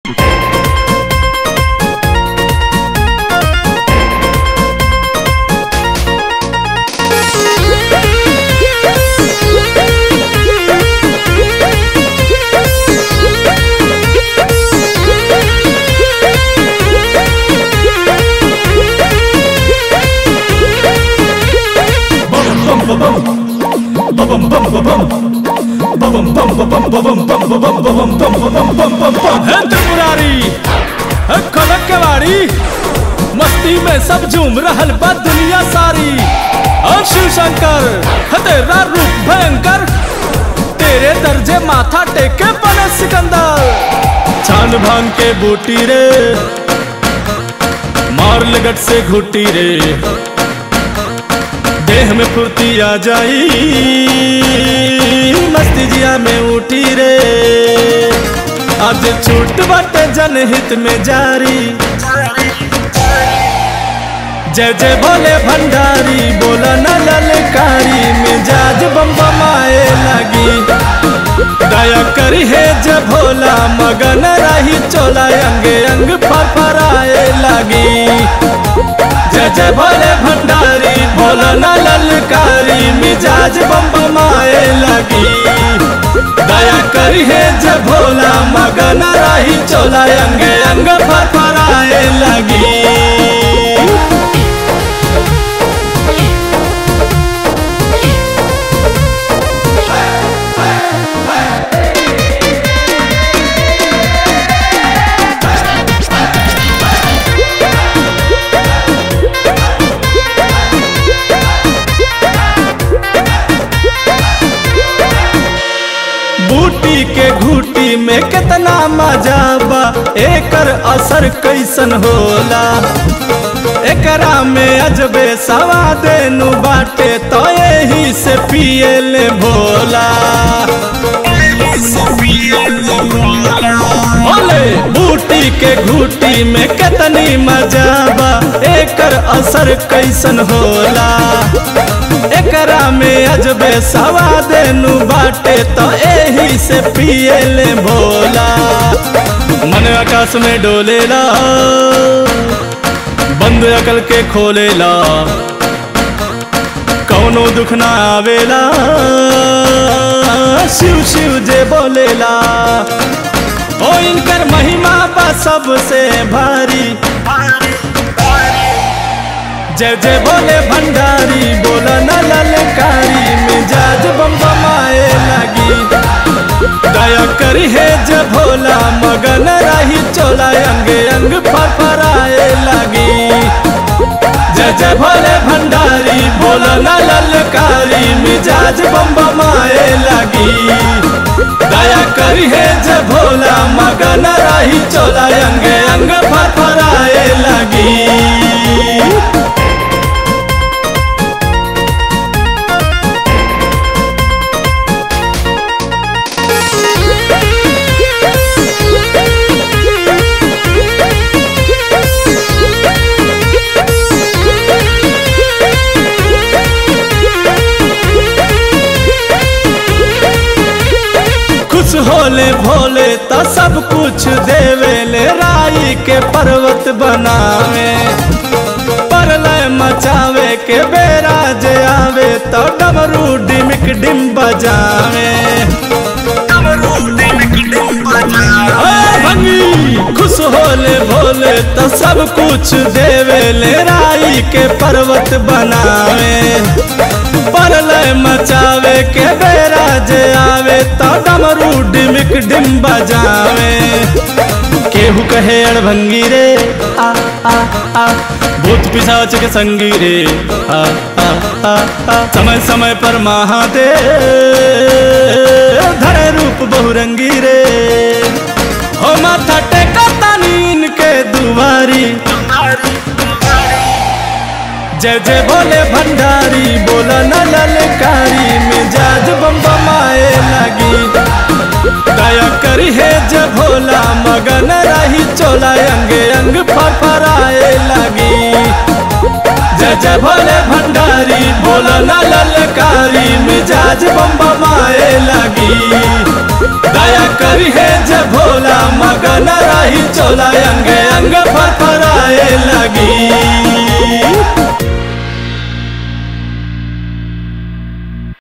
है त्रिपुरारी है कनक के वारी मस्ती में सब झूम रहल बा दुनिया सारी और शिव शंकर है तेरा रूप भयंकर तेरे दर्जे माथा टेके बने सिकंदर छान भांग के बूटी रे मार लगट से घुटी रे देह में फुर्ती आ जाई मस्ती जिया में उठी रे आज छूट बाटे जनहित में जारी जय जय भोले भंडारी बोला न ललकारी मिजाज बम बमाए लगी दया करी है जय भोला मगन रही चोला अंगे अंग फरफराए लगी जय जय भोले भंडारी भोला न ललकारी मिजाज बम बमाए लगी दया करी है जय भोला मगन रही चोला अंगे अंग फरफराए लगी बूटी के घूटी में कितना मजा बा एकर असर कैसन होला एकरा में अजबे सवाद नु बाटे तो यही से पिए ले भोला बोले बूटी के घूटी में कितनी मजा बा एकर असर कैसन होला एकरा में अजबे सवाद नु बाटे तो एही से पिए ले भोला मन आकाश में डोलेला बंद अकल के खोलेला कौनो दुख ना आवेला शिव शिव जे बोलेला ओ इनकर महिमा बा सबसे भारी जय जय बोले भंडारी बोला न ललकारी मिजाज बम बमाए लगी दया करी है जय भोला मगन रही चोला अंग अंग फरफराए लगी जय जय भोले भंडारी बोला न ललकारी मिजाज बम बमाए लगी दया करी है जय भोला मगन रही चोला अंग अंग फरफराए लगी खुश होले भोले तो सब कुछ देवे ले राई के पर्वत बनावे परलय मचावे के बेरा जे आवे तो डमरू डिमिक डिम बजावे ओ भंगी खुश होले भोले तो सब कुछ देवे ले राई के पर्वत बनावे परलय मचावे के बेरा जे आवे तो डमरू डिमिक डिम बजावे केहू कहे अड़भंगी रे आ आ आ भूत पिशाच के संगी रे आ आ आ आ समय समय पर महादेव धरे रूप बहुरंगी रे हो माथा टेका तानी इनके दुआरी जय जय बोले भंडारी बोला न ललकारी मिजाज बम बमाए लगी दया करी है जय भोला मगन रही चोला अंग अंग फरफराए लगी जय जय जय भोले भंडारी बोला ना ललकारी मिजाज बम बमाए लगी दया करी है जय भोला मगन रही चोला अंग अंग फरफराए लगी